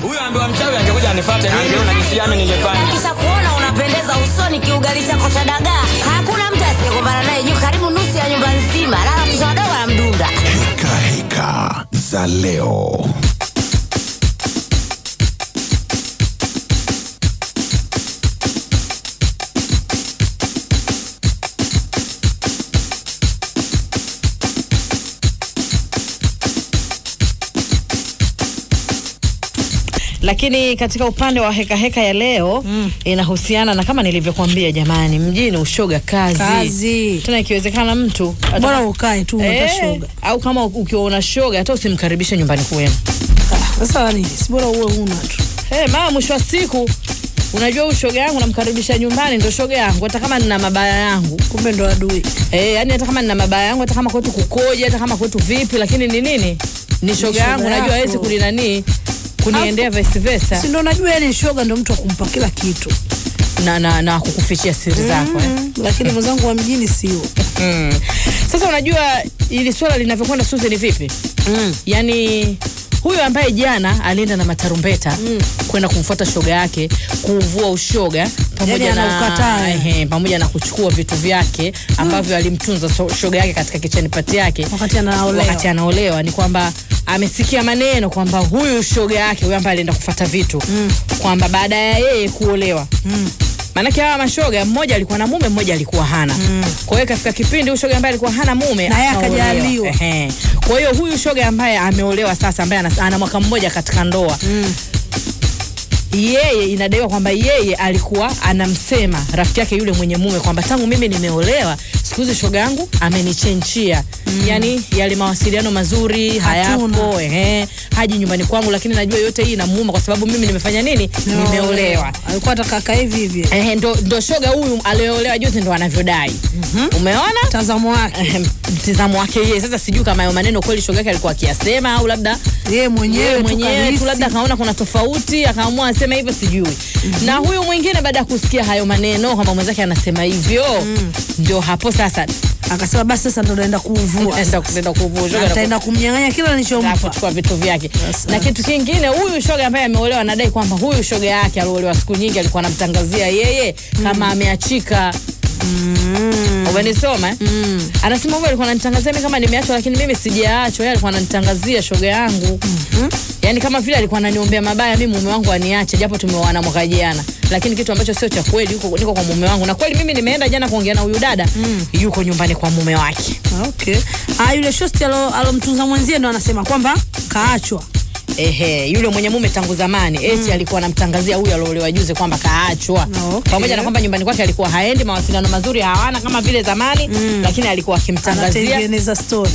Huyo ambiwa mchawi angekuja anifuate ningeona jinsi gani ningefanya. Kisha kuona unapendeza usoni kiugali chako cha dagaa. Hakuna mtu asiyekumbana naye juu karibu nusu ya nyumba nzima. Lala mtoto wadogo anamdunda. Heka heka za leo. lakini katika upande wa heka heka ya leo mm. inahusiana na kama nilivyokuambia jamani mjini ushoga kazi, Kazi. tena ikiwezekana mtu ata- bora ukae tu Eh, unatashoga au kama ukiwa una shoga hata usimkaribishe nyumbani kwenu sasa nini si bora uwe una tu hey, mama mwisho wa siku unajua huyu shoga yangu namkaribisha nyumbani ndo shoga yangu hata kama nina mabaya yangu kumbe ndo adui Eh, yani hata kama nina mabaya yangu hata kama kwetu kukoje hata kama kwetu vipi lakini ni nini ni shoga yangu shoga najua yako. hawezi kulinanii kuniendea vice versa si ndo najua yani shoga ndo mtu akumpa kila kitu na, na, na kukufichia siri zako eh. mm, lakini mwenzangu wa mjini sio Mm. Sasa unajua ili swala linavyokwenda Suzi ni vipi? mm. Yaani huyu ambaye jana alienda na matarumbeta mm. kwenda kumfuata shoga yake kuvua ushoga pamoja Yaani na anaukataa. ehe, pamoja na kuchukua vitu vyake ambavyo alimtunza so, shoga yake katika kicheni pati yake wakati anaolewa wakati anaolewa ni kwamba amesikia maneno kwamba huyu shoga yake huyu ambaye alienda kufuata vitu mm. kwamba baada ya yeye kuolewa mm. maanake hawa mashoga mmoja alikuwa na mume mmoja alikuwa hana mm. kwa hiyo kafika kipindi huyu shoga ambaye alikuwa hana mume Na yeye akaolewa. akajaliwa. Ehe. kwa hiyo huyu shoga ambaye ameolewa sasa ambaye ana, ana mwaka mmoja katika ndoa mm yeye inadaiwa kwamba yeye alikuwa anamsema rafiki yake yule mwenye mume kwamba tangu mimi nimeolewa siku hizi shoga yangu amenichenchia mm. yani yale mawasiliano mazuri Hatuna. hayapo ehe, haji nyumbani kwangu lakini najua yote hii inamuuma kwa sababu mimi nimefanya nini nimeolewa alikuwa atakaka hivi hivi Ehe, ndo, ndo shoga huyu aliolewa juzi ndo anavyodai mm-hmm. umeona mtazamo wake Ehem, mtizamo wake yeye sasa sijui kama hayo maneno kweli shoga yake alikuwa akiyasema au labda yeye yeye mwenyewe tu mwenyewe kahisi. tu labda akaona kuna tofauti akaamua aseme hivyo sijui mm-hmm. na huyu mwingine baada ya kusikia hayo maneno kwamba mwenzake anasema hivyo mm. ndio hapo sasa akasema basi sasa ndo naenda kuuvua enda kutenda kuvushoga ataenda kumnyang'anya kila na nilichompa kuchukua vitu vyake Sasa. na kitu kingine huyu shoga ambaye ameolewa anadai kwamba huyu shoga yake aliolewa siku nyingi alikuwa anamtangazia yeye kama ameachika umenisoma eh? mm. anasema huyu alikuwa ananitangazia mimi kama nimeachwa lakini mimi sijaachwa yeye alikuwa ananitangazia shoga yangu mm-hmm. yaani kama vile alikuwa ananiombea mabaya mimi mume wangu aniache japo tumeoana mwaka jana lakini kitu ambacho sio cha kweli yuko niko kwa mume wangu na kweli mimi nimeenda jana kuongea na huyu dada mm. yuko nyumbani kwa mume wake okay ah yule shosti alo- alomtunza mwenzie ndo anasema kwamba kaachwa Ehe, yule mwenye mume tangu zamani eti alikuwa anamtangazia huyu aliolewa juzi kwamba kaachwa Okay. pamoja na kwamba nyumbani kwake alikuwa haendi mawasiliano mazuri hawana kama vile zamani lakini alikuwa akimtangazia anatengeneza story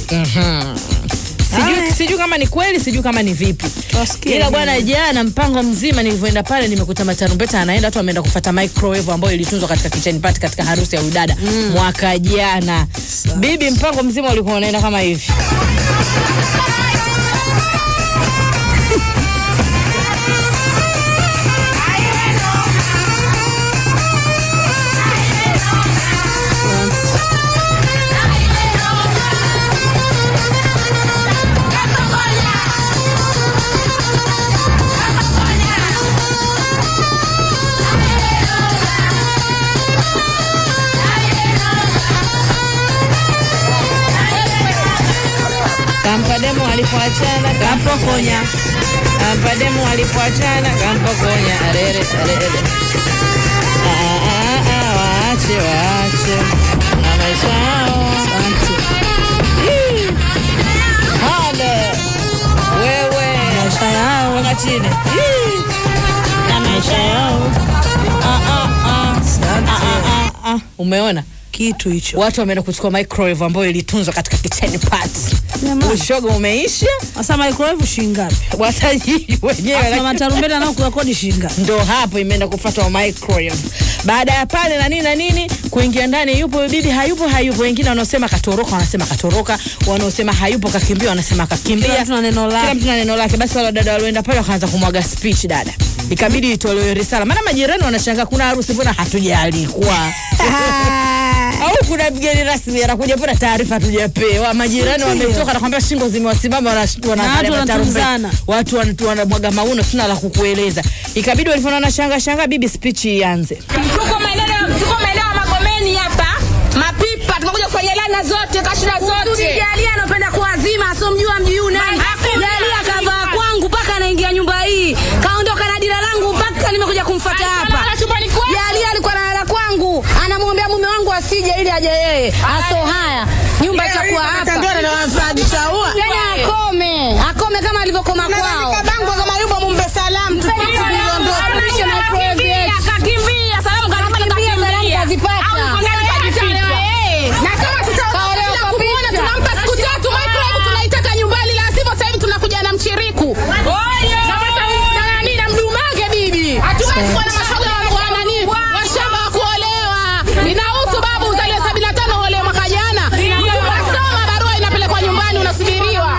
sijui, Haya. sijui kama ni kweli sijui kama ni vipi Tuwasikie ila nini. bwana jana mpango mzima nilivyoenda pale nimekuta matarumbeta anaenda watu wameenda kufata microwave ambayo ilitunzwa katika kitchen party katika harusi ya udada mm. mwaka jana bibi mpango mzima ulikuwa unaenda kama hivi kampa demu alipoachana kampokonya kampa demu alipoachana kampokonya arere arere Ah, ah, ah, waache waache na maisha yao Hii. Hale. wewe maisha yao Weka chini Hii. na maisha yao Ah, ah, ah. Ah, ah, ah, ah. umeona kitu hicho watu wameenda kuchukua microwave ambayo ilitunzwa katika kitchen party Jamani. ushoga umeisha sasa microwave shingapi watajii wenyewe Afu na lakini- matarumbeta nao kuyakodi shingapi ndo hapo imeenda kufuatwa microwave baada ya pale na nini na nini kuingia ndani yupo bibi hayupo hayupo wengine wanaosema katoroka wanasema katoroka wanaosema hayupo kakimbia wanasema kakimbia Kila mtu na neno lake. Kila mtu na neno lake basi wale dada walioenda pale wakaanza kumwaga speech dada ikabidi itolewe risala maana majirani wanashangaa kuna harusi mbona hatujaalikwa au kuna mgeni rasmi anakuja pona taarifa tujapewa majirani wametoka nakwambia shingo zimewasimama wana- wanaangalia watu matarumbeta. wanatunzana. watu wana- wanamwaga mauno sina la kukueleza ikabidi walivyonaona shanga shanga bibi spichi ianze tuko maeneo tuko maeneo ya Magomeni hapa mapipa tumekuja kufanya lana zote kashida zote Jalia anapenda kuwazima asomjua mji huu nani. Hakuna. Jalia kavaa kwangu mpaka anaingia nyumba hii. Kaondoka na dira langu mpaka nimekuja kumfuata hapa. Alikuwa chumbani kwangu. Jalia alikuwa analala kwangu. Anamwombea mume wangu asije ili aje yeye. Aso haya. Nyumba itakuwa hapa. Yaani akome. Akome kama alivyokoma kwao. bango kama yupo mumbe salamu Arudishe microwave yetu. akakimbia salamu Akakimbia, salamu kazipata. na kama Kaolewa kwa tutakuona picha. tunampa siku tatu microwave tunaitaka nyumbani la sivyo sasa hivi tunakuja na mchiriku na mata- na nani na mdumage bibi hatuwezi kuwa na mashoga wa- wa nani washamba wa kuolewa inahusu babu uzaliwe sabini na tano uolewe mwaka jana ukasoma barua inapelekwa nyumbani unasubiriwa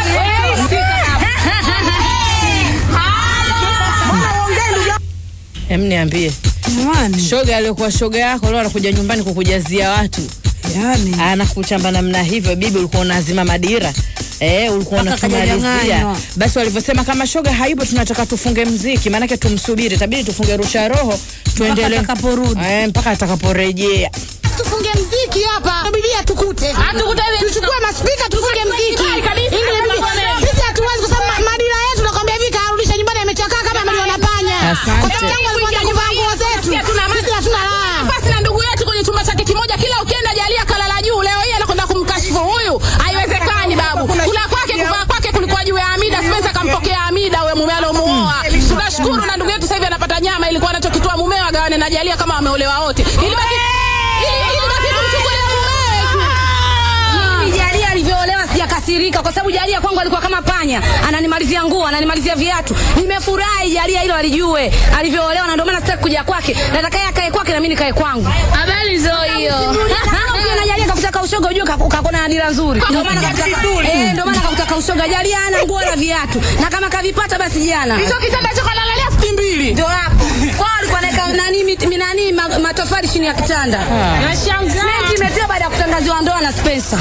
em niambie Jamani. shoga aliyokuwa shoga yako leo anakuja nyumbani kukujazia watu Yaani. anakuchamba namna hivyo bibi ulikuwa unazima madira Eh, ulikuwa Mpaka unatumalizia kajanyang'anywa. basi walivyosema kama shoga hayupo tunataka tufunge mziki maanake tumsubiri tabidi tufunge rusha roho tuendelee atakaporudi. eh, mpaka atakaporejea tufunge mziki hapa bibia tukute tuchukue maspika tufunge mziki Ili- sisi hatuwezi kwa sababu ma- madira yetu nakwambia hivi karudisha nyumbani amechakaa kama ameliona panya Asante. Kwa sababu tangu alipoanza kuvaa nguo zetu sisi hatuna raha basi na ndugu yetu kwenye chumba chake kimoja kila ukienda jalia kalala juu leo hii anakwenda kumkashifu huyu haiwezekani babu kula kwake kuvaa kwake kulikuwa juu ya Amida Spencer akampokea Amida huyo mume alomuoa tunashukuru na ndugu yetu sasa hivi anapata nyama ilikuwa anachokitoa mumeo agawane na jalia kama wameolewa wote ilibaki ili- ilibaki kumchukulia mumewe tu. Mimi Jalia alivyoolewa sijakasirika kwa sababu Jalia kwangu alikuwa kama panya, ananimalizia nguo, ananimalizia viatu. Nimefurahi Jalia hilo alijue alivyoolewa, na ndio maana sitaki kuja kwake. Nataka yeye akae kwake na mimi nikae kwangu. Habari zo hiyo. Ukiwa na Jalia kakutaka ushoga ujue kaku- kakona adira nzuri. Ndio maana kakutaka eh, ndio maana kakutaka ushoga. Jalia hana nguo na viatu, na kama kavipata basi jana hicho kitanda hicho kalalalia futi mbili ndio hapo kwao alikuwa anaweka nani miti- mi- nani ma- matofali chini ya kitanda. Simenti imetiwa baada ya kutangaziwa ndoa na Spencer.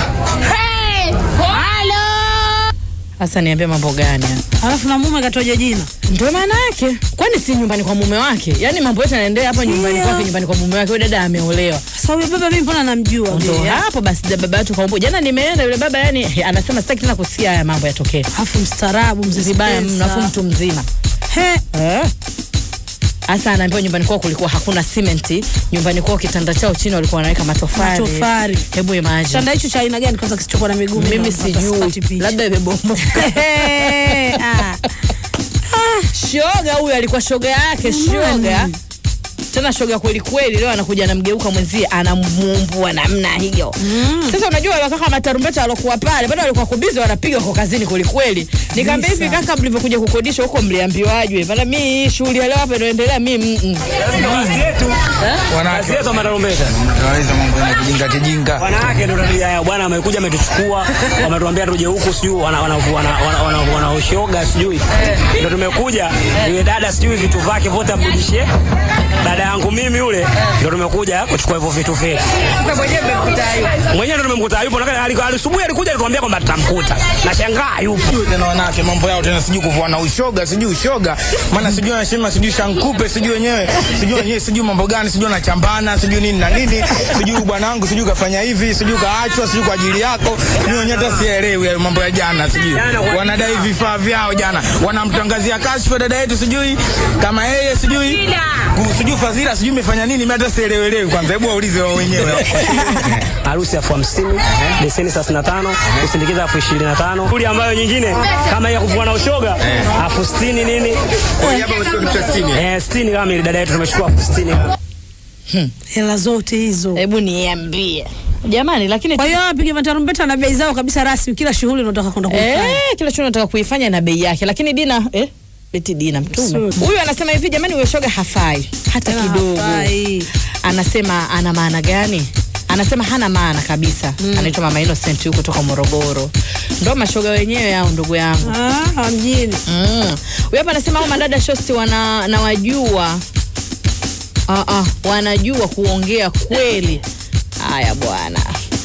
sasa niambie mambo gani haya? Alafu na mume katoja jina. ndio maana yake kwani si nyumbani kwa mume wake yaani mambo yote yanaendelea hapa nyumbani Ndio. kwake nyumbani kwa mume wake huyo dada ameolewa Sasa huyo baba mimi mbona namjua? ndo vile? hapo basi da- baba yetu kaumbo jana nimeenda yule baba yani he, anasema sitaki tena kusikia haya mambo yatokee Alafu mstaarabu mzee vibaya Spencer. mnafu mtu mzima He, Eh. hasa anaambiwa nyumbani kwao kulikuwa hakuna simenti nyumbani kwao kitanda chao chini walikuwa wanaweka matofali Matofali. hebu imagine kitanda hicho cha aina gani kwanza kisichokuwa na miguu? mimi Hata sipati sijui picha. labda imebomoka He, ah. shoga huyu alikuwa shoga yake shoga tena shoga kweli kweli leo anakuja anamgeuka mwenzie anamuumbua namna hiyo sasa unajua wakaka matarumbeta walokuwa pale bado walikuwa kubizi wanapiga kwa kazini kweli kweli nikamwambia hivi kaka mlivyokuja kukodisha huko mliambiwaje maana mimi hii shughuli ya leo hapa inaendelea mimi mm, mm. Kazi yetu matarumbeta. Tunaweza mambo ya kijinga kijinga. Wanawake ndo tabia yao. Bwana amekuja ametuchukua, wametuambia tuje huku sijui wana wana wana wana, wana, wana ushoga sijui. Ndio tumekuja yule dada sijui vitu vyake vyote amrudishie. Dada yangu mimi yule ndio tumekuja kuchukua hivyo vitu vyake. sasa mwenyewe mmekuta hiyo Mwenyewe ndo tumemkuta yupo na alikuwa asubuhi alikuja alituambia kwamba tutamkuta. Nashangaa yupo. Sijui tena wanawake mambo yao tena sijui kuvua na ushoga sijui ushoga maana sijui anasema sijui shankupe sijui wenyewe sijui wenyewe sijui mambo gani sijui anachambana sijui nini na nini sijui bwanangu sijui kafanya hivi sijui kaachwa sijui kwa ajili yako sijui wenyewe hata sielewi hayo mambo ya jana sijui wanadai vifaa vyao jana wanamtangazia kashfa dada yetu sijui kama yeye sijui ku- sijui fadhila sijui imefanya nini mimi hata sielewelewi kwanza hebu waulize wao wenyewe harusi elfu hamsini leseni thelathini na tano kusindikiza elfu ishirini na tano shughuli ambayo nyingine kama hii ya kuvua na ushoga elfu sitini nini Kwa hiyo hapa umechukua kitu cha sitini. eh, sitini kama ili dada yetu tumechukua elfu sitini hela zote hizo. hebu niambie jamani lakini Kwa hiyo wapiga matarumbeta na bei zao kabisa rasmi, kila shughuli unataka kwenda kuifanya. Eh, kila kitu nataka kuifanya na bei yake, lakini Dina eh, eti Dina mtume Sudi. huyu anasema hivi, jamani, huyo shoga hafai hata Tena kidogo. hafai. Anasema ana maana gani? Anasema hana maana kabisa. Anaitwa Mama Innocent huyu kutoka Morogoro, ndo mashoga wenyewe hao, ndugu yangu. Ah, mjini. Mm. Huyu hapa anasema hao madada shosti wana nawajua. Ah, ah, wanajua kuongea kweli. haya bwana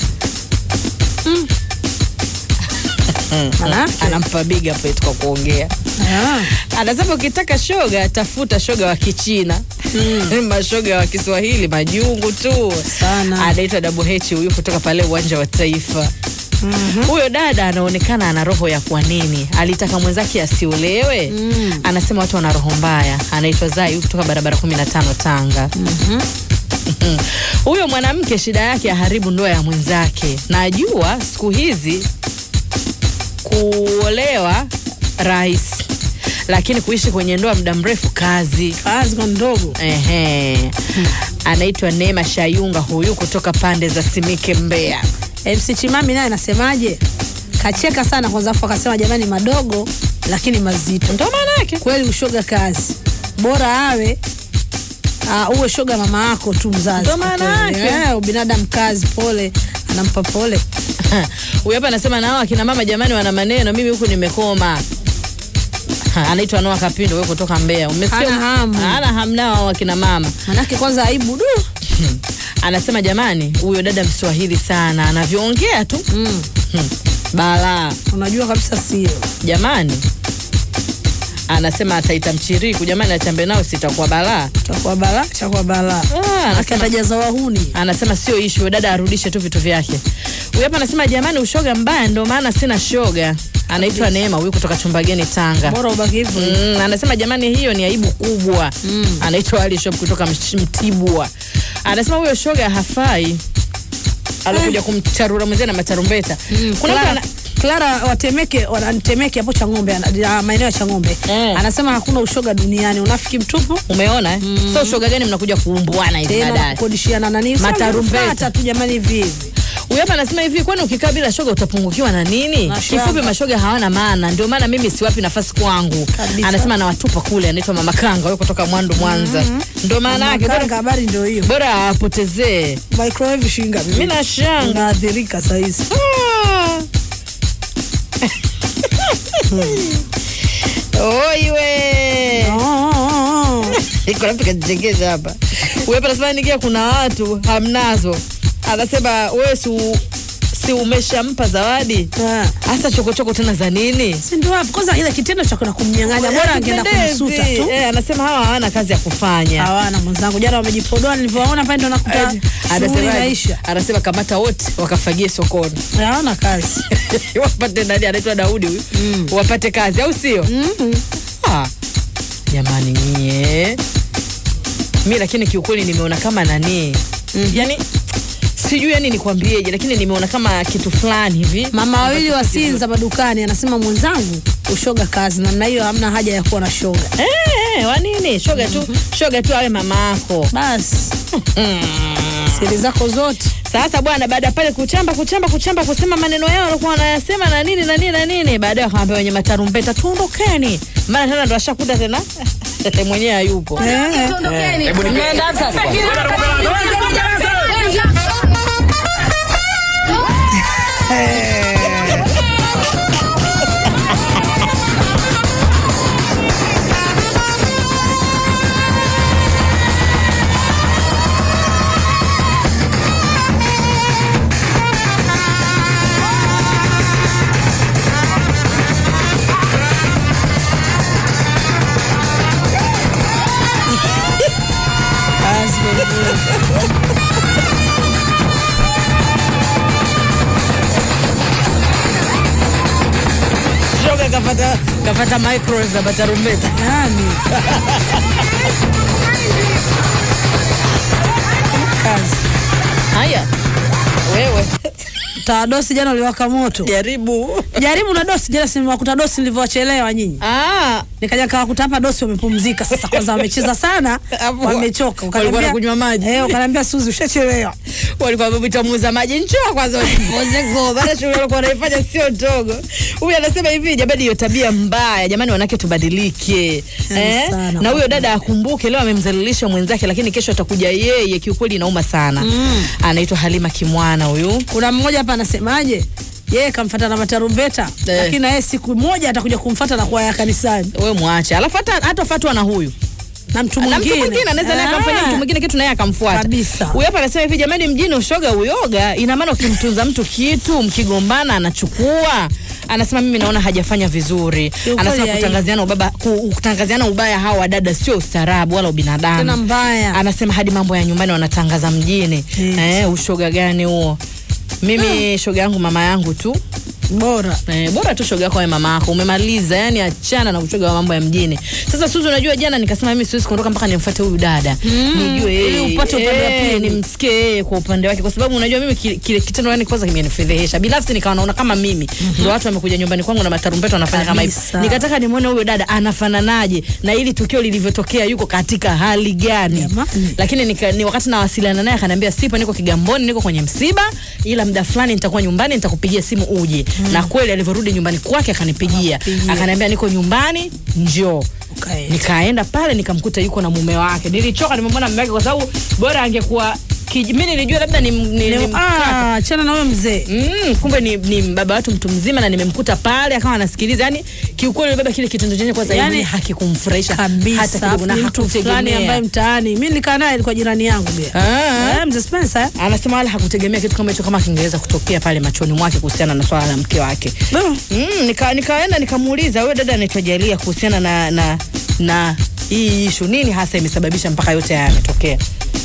Manake? anampa big up eti kwa kuongea Ah. anasema ukitaka shoga tafuta shoga wa kichina mashoga wa kiswahili majungu tu Sana. anaitwa Double H huyu kutoka pale uwanja wa taifa huyo dada anaonekana ana roho ya kwa nini alitaka mwenzake asiolewe anasema watu wana roho mbaya anaitwa zai kutoka barabara 15 tanga huyo mwanamke shida yake aharibu ndoa ya mwenzake najua siku hizi kuolewa rahisi lakini kuishi kwenye ndoa muda mrefu kazi kazi kwa ndogo Ehe. anaitwa Neema Shayunga huyu kutoka pande za Simike Mbeya. MC Chimami naye anasemaje? Kacheka sana kwanza, afu akasema jamani, madogo lakini mazito. Ndo maana yake. Kweli ushoga kazi, bora awe uh, uwe shoga mama yako tu mzazi. Ndo maana Kwa kweli. yake. Eh, ubinadamu kazi, pole, anampa pole. Huyu hapa anasema nao akina mama jamani wana maneno, mimi huku nimekoma. Ha, Anaitwa Noah Kapindo huyo kutoka Mbeya. Umesikia? Hana hamu. Hana hamu nao hao akina mama. Manake kwanza aibu du. Anasema jamani, huyo dada Mswahili sana, anavyoongea tu. Mm. Balaa. Unajua kabisa sio. Jamani. Anasema ataita mchiriku, jamani achambe nao sitakuwa balaa. Chakuwa balaa, chakuwa balaa. Ah, Manake anasema atajaza wahuni. anasema sio ishu, dada arudishe tu vitu vyake. Huyu hapa anasema jamani, ushoga mbaya, ndio maana sina shoga. Anaitwa Neema, huyu kutoka Chumbageni, Tanga. Bora ubaki hivyo. Mm, anasema jamani, hiyo ni aibu kubwa. Mm. Anaitwa Ali Shop kutoka Msh- Mtibwa. Anasema huyo shoga hafai, alikuja kumcharura mwenzie na matarumbeta. Kuna mtu Clara, ana, Clara watemeke wanatemeke hapo Chang'ombe ana- ya maeneo ya Chang'ombe Eh. anasema hakuna ushoga duniani, unafiki mtupu umeona eh? So ushoga gani mnakuja kuumbuana hivi tena baadaye? kukodishiana nani Matarumbeta. Fuata tu jamani, hivi hivi Huyu hapa anasema hivi, kwani ukikaa bila shoga utapungukiwa na nini? Na shamba. Kifupi, mashoga hawana maana, ndio maana mimi siwapi nafasi kwangu. Kabisa. Anasema nawatupa kule, anaitwa Mama Kanga huyo kutoka Mwandu, Mwanza. Ndio maana yake, Makanga, bora- habari ndio hiyo. bora awapotezee. Microwave shinga Mimi na shanga unaathirika saa hizi. Ah. Oiwe Oh, iko napi kajichekesha hapa. Huyu hapa anasema nikia kuna watu hamnazo. Anasema wewe si u- si umeshampa zawadi ah. hasa chokochoko tena za nini? Si ndio hapo kwanza, ile kitendo cha kwenda kumnyang'anya, bora angeenda Pendezi. kumsuta tu. Eh, anasema hawa hawana kazi ya kufanya. Hawana mwenzangu, jana wamejipodoa, nilivyowaona pale ndo nakuta shughuli Anasema inaisha. anasema kamata wote wakafagie sokoni Hawana kazi. wapate nani anaitwa Daudi huyu wapate kazi au sio? Ah, jamani nyie, mi lakini kiukweli nimeona kama nani yani sijui yani nikwambieje, lakini nimeona kama kitu fulani hivi Mama wawili ambacho wa si Sinza madukani anasema mwenzangu, ushoga kazi namna hiyo, hamna haja ya kuwa na shoga. Eh, eh, wa nini? Shoga tu, shoga tu awe mama yako. Basi siri zako zote Sasa bwana, baada ya pale kuchamba kuchamba kuchamba kusema maneno yao walikuwa wanayasema na nini na nini na nini, baadaye wakamwambia wenye matarumbeta tuondokeni, maana tena ndo ashakuta tena mwenyewe hayupo. eh. Mnaenda sasa. Kazi kwelikweli. Shoga kapata kapata microwave na matarumbeta. Nani? Kazi. Haya, wewe Tawadosi jana uliwaka moto. jaribu. Jaribu na dosi jana, simewakuta dosi nilivyowachelewa nyinyi. Ah, Nikaja kawakuta hapa dosi wamepumzika sasa, kwanza wamecheza sana, Hapo wamechoka. walikuwa Ukaniambia- wanakunywa maji. Eh, ukaniambia Suzi ushachelewa. walikuwa wamemwita muuza maji, njoo kwanza ujipoze go, maana shughuli walikuwa wanaifanya sio ndogo. Huyu anasema hivi, jamani, hiyo tabia mbaya, jamani, wanawake tubadilike. Yani sana. na huyo dada akumbuke, leo amemdhalilisha mwenzake, lakini kesho atakuja yeye. Kiukweli inauma sana. Anaitwa Halima Kimwana huyu. Kuna mmoja hapa anasemaje? Yeye kamfata na matarumbeta, Eh. lakini na yeye siku moja atakuja kumfata na kuwaya kanisani. we mwache, alafu hata hata fatwa na huyu Na mtu na mtu mwingine. mwingine anaweza naye akamfanyia Ah. mtu mwingine kitu naye akamfuata Kabisa. huyu hapa anasema hivi jamani mjini ushoga uyoga ina maana ukimtunza mtu kitu mkigombana anachukua anasema mimi naona hajafanya vizuri Kiukweli anasema hai- kutangaziana ubaba ku- kutangaziana ubaya hawa wadada sio ustaarabu wala ubinadamu Tena mbaya. anasema hadi mambo ya nyumbani wanatangaza mjini Yes. eh, ushoga gani huo mimi shoga yangu mama yangu tu bora Eh, bora tu shoga yako wewe mama yako umemaliza, yani achana na ushoga wa mambo ya mjini. Sasa Suzu, unajua jana nikasema mimi siwezi kuondoka mpaka nimfuate huyu dada nijue ili yeye, upate upande wa eh, pili. nimsikie yeye kwa upande wake, kwa sababu unajua mimi kile, kile kitendo yani kwanza kimenifedhehesha binafsi, nikawa naona kama mimi ndio watu wamekuja nyumbani kwangu na matarumbeta wanafanya kama hivyo. Kabisa. Nikataka nimuone huyo dada anafananaje na ili tukio lilivyotokea, yuko katika hali gani. Jamani. Lakini nika, ni wakati nawasiliana naye akaniambia, sipo, niko Kigamboni, niko kwenye msiba, ila muda fulani nitakuwa nyumbani, nitakupigia simu uje. Na kweli alivyorudi nyumbani kwake akanipigia, Akakupigia. akaniambia niko nyumbani, njoo. Ukaenda. Nikaenda pale nikamkuta yuko na mume wake. Nilichoka nimemwona mume wake kwa sababu bora angekuwa kij- mimi nilijua labda ni, ni, ni mkaka. ah, chana na huyo mzee Mm, kumbe ni, ni baba watu mtu mzima na nimemkuta pale akawa anasikiliza. Yani kiukweli yule baba kile kitendo chenye kwanza Yani, yani, hakikumfurahisha hata kabisa kidogo na ni mtu fulani hakutegemea. ambaye mtaani mi nilikaa naye alikuwa jirani yangu bia Ah. Eh, mzee Spencer eh? Anasema wala hakutegemea kitu kama hicho kama kingeweza kutokea pale machoni mwake kuhusiana na swala la mke wake. Mm. Mm, nika, nikaenda nikamuuliza wewe dada anaitwa Jalia kuhusiana na na na hii ishu nini hasa imesababisha mpaka yote haya yametokea.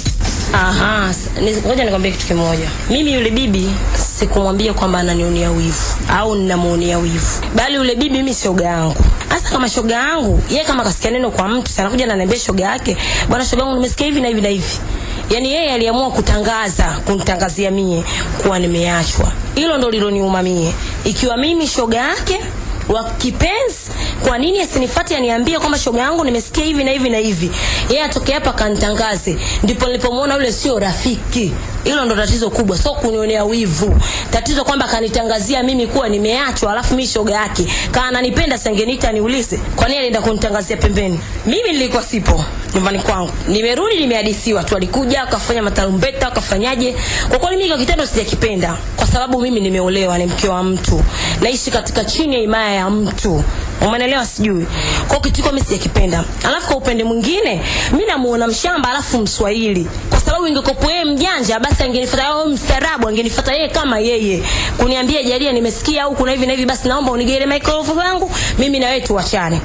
Aha, s- ni- ngoja nikwambie kitu kimoja. Mimi yule bibi sikumwambia kwamba ananionea wivu au ninamuonea wivu, bali yule bibi mimi shoga yangu. Hasa kama shoga yangu, yeye kama kasikia neno kwa mtu, sana kuja ananiambia shoga yake, bwana shoga yangu, nimesikia hivi na hivi na hivi. Yaani yeye aliamua kutangaza, kunitangazia mie kuwa nimeachwa. Hilo ndo liloniuma mie. Ikiwa mimi shoga yake wa kipenzi, kwa nini asinifuate aniambie kwamba shoga yangu nimesikia hivi na hivi na hivi, yeye atoke hapa kanitangaze. Ndipo nilipomwona yule sio rafiki. Hilo ndo tatizo kubwa, sio kunionea wivu. Tatizo kwamba kanitangazia mimi kuwa nimeachwa, alafu mimi shoga yake kama ananipenda sangeniita niulize, kwa nini alienda kunitangazia pembeni? Mimi nilikuwa sipo nyumbani kwangu, nimerudi nimehadisiwa tu, alikuja akafanya matarumbeta akafanyaje. Kwa kweli mimi kwa kitendo sijakipenda, kwa sababu mimi nimeolewa, ni mke wa mtu, naishi katika chini ya himaya ya mtu, umeelewa? Sijui kwa kitu mimi sijakipenda. Alafu kwa upande mwingine, mimi namuona mshamba alafu Mswahili, kwa sababu ingekuwa yeye mjanja, basi angenifuata au mstaarabu, angenifuata yeye kama yeye kuniambia, Jalia, nimesikia au kuna hivi na hivi, basi naomba unigele microphone yangu, mimi na wewe tuachane.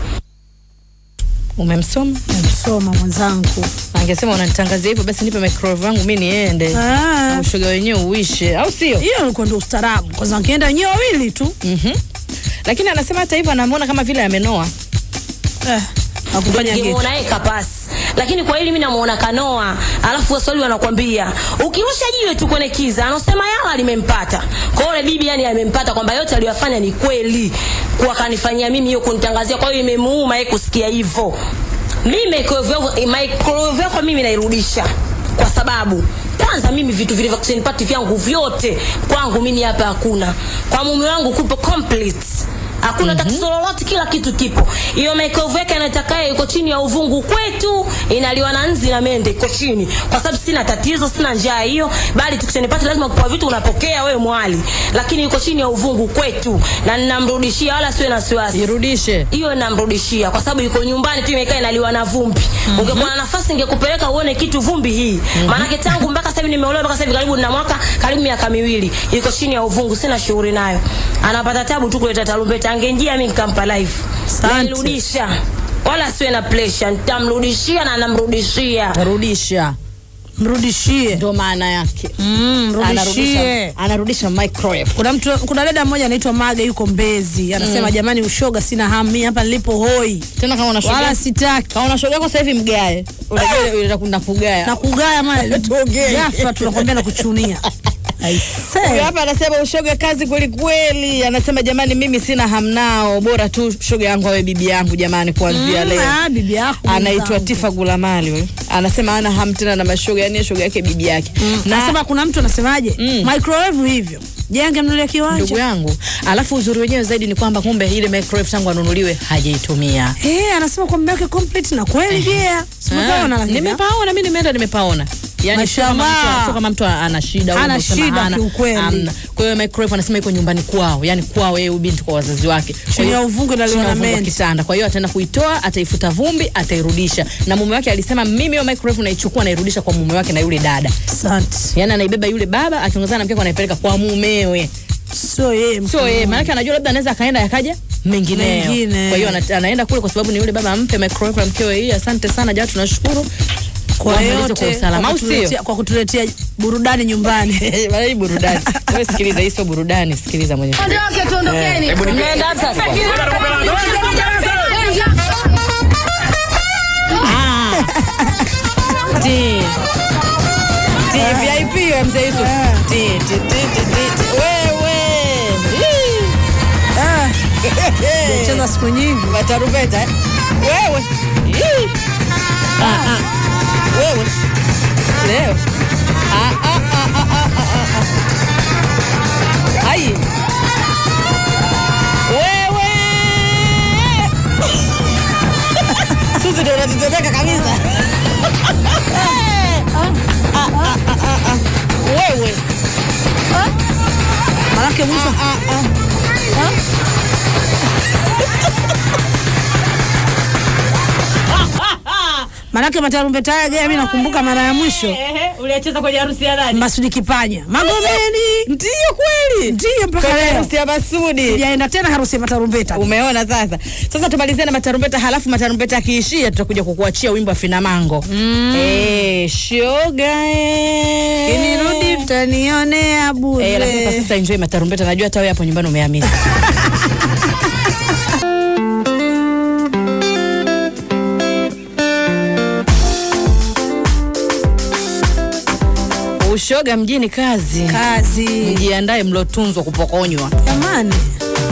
Umemsoma? soma mwenzangu Angesema unanitangazia hivyo basi nipe microwave yangu mimi niende. Ah. Ushoga wenyewe uishe, au sio? hiyo ilikuwa ndio ustaarabu kwanza wakienda wenyewe wawili tu Mhm. Lakini anasema hata hivyo anamuona kama vile amenoa. eh, hakufanya kitu ningemuona yeye kapasi lakini kwa hili mimi namuona kanoa alafu waswali wanakwambia ukirusha jiwe tu kwenye kiza anasema yala limempata kwa hiyo yule bibi yani amempata kwamba yote aliyofanya ni kweli kuwa kanifanyia mimi hiyo kunitangazia kwa hiyo imemuuma yeye kusikia hivyo mimi microwave microwave yako mimi nairudisha kwa sababu kwanza mimi vitu vile vya kitchen party vyangu vyote kwangu mimi hapa hakuna kwa mume wangu kupo complete hakuna mm-hmm. tatizo lolote kila kitu kipo hiyo microwave yake anatakaye iko chini ya uvungu kwetu inaliwa na nzi na mende iko chini kwa sababu sina tatizo sina njaa hiyo bali tukishanipata lazima kupewa vitu unapokea wewe mwali lakini iko chini ya uvungu kwetu na ninamrudishia wala siwe na wasiwasi Irudishe. hiyo namrudishia kwa sababu yuko nyumbani tu imekaa inaliwa na vumbi mm-hmm. ungekuwa na nafasi ingekupeleka uone kitu vumbi hii mm-hmm. maanake tangu mpaka sasa hivi nimeolewa mpaka sasa hivi karibu na mwaka karibu miaka miwili iko chini ya uvungu sina shughuli nayo anapata tabu tu kuleta tarumbeta angenjia mimi nikampa live Asante. nilirudisha wala siwe na pressure nitamrudishia na namrudishia Rudisha. mrudishie Ndio maana yake. mm, mrudishie Anarudisha, anarudisha microwave. kuna mtu kuna dada mmoja anaitwa Mage yuko Mbezi anasema jamani ushoga sina hamu mimi hapa nilipo hoi Tena kama una shoga. wala sitaki Kama una shoga yako sasa hivi mgae. Unajua ile ile kugaya. na kugaya mali Tuongee. ghafla tunakwambia na kuchunia Huyu aisee hapa anasema ushoga kazi kweli kweli. Anasema jamani, mimi sina hamnao, bora tu shoga yangu awe bibi yangu jamani, kuanzia Mm, leo. ah, bibi yako Anaitwa mwenzangu. Tifa Gulamali huyu. Anasema ana ham tena na mashoga, yani shoga yake bibi yake. na Na sema kuna mtu anasemaje Mm. microwave hivyo jenge mnulia ndugu kiwanja yangu, alafu uzuri wenyewe zaidi ni kwamba kumbe ile microwave tangu anunuliwe hajaitumia. eh anasema kwa mume wake complete na kweli pia Ah, simepaona lakini Nimepaona mimi, nimeenda nimepaona. yani sio kama Mashallah. mtu- sio kama mtu ana shida au Hana unasema shida hana. kiukweli. Hamna. kwa hiyo microwave anasema iko nyumbani kwao yani kwao yeye huyu binti kwa wazazi wake Kwa Chini hiyo- ya uvungu inaliwa chini ya na uvungu wa menti. kitanda kwa hiyo ataenda kuitoa ataifuta vumbi atairudisha na mume wake alisema mimi hiyo microwave naichukua nairudisha kwa mume wake na yule dada Asante. yani anaibeba yule baba akiongozana na mkeko anaipeleka kwa mumewe Sio yeye. sio yeye maanake anajua labda anaweza akaenda yakaja mengineo Mengine. kwa hiyo ana- anaenda kule kwa sababu ni yule baba ampe microwave na mkewe hii asante sana jaa tunashukuru kwa Wamalize yote kwa usalama kwa au sio kutuletea- kwa kutuletea burudani nyumbani. Bana, hii burudani wewe sikiliza hii sio burudani sikiliza mwenyewe Ondoke tuondokeni. Mnaenda wapi sasa? Ti. Ti, VIP wewe mzee Yusuf. Ti, ti, ti, ti, ti, ti. Wewe. Hii. Ah, Cheza siku nyingi. Matarumbeta eh? Wewe. Hii. Ah, ah. Wewe. Leo. Ah, ah, ah, ah, ah, ah, ah. Ai. Wewe. Suzi ndio unatetemeka kabisa. Wewe. Manake mwisho Manake matarumbeta haya gani mimi nakumbuka mara ya mwisho Ehe, uliacheza kwenye harusi ya nani? Masudi Kipanya. Magomeni. Ndiyo kweli. Ndiyo mpaka Kwenye leo. harusi ya Masudi. Sijaenda tena harusi ya matarumbeta. Umeona sasa. Sasa tumalizie na matarumbeta, halafu matarumbeta akiishia tutakuja kukuachia wimbo wa Finamango. Eh, shoga eh. Inirudi mtanionea Eh, lakini kwa bure. sasa enjoy matarumbeta. Najua hata wewe hapo nyumbani umehamisa. Ushoga mjini kazi. Kazi. Mjiandae mlotunzwa kupokonywa. Jamani.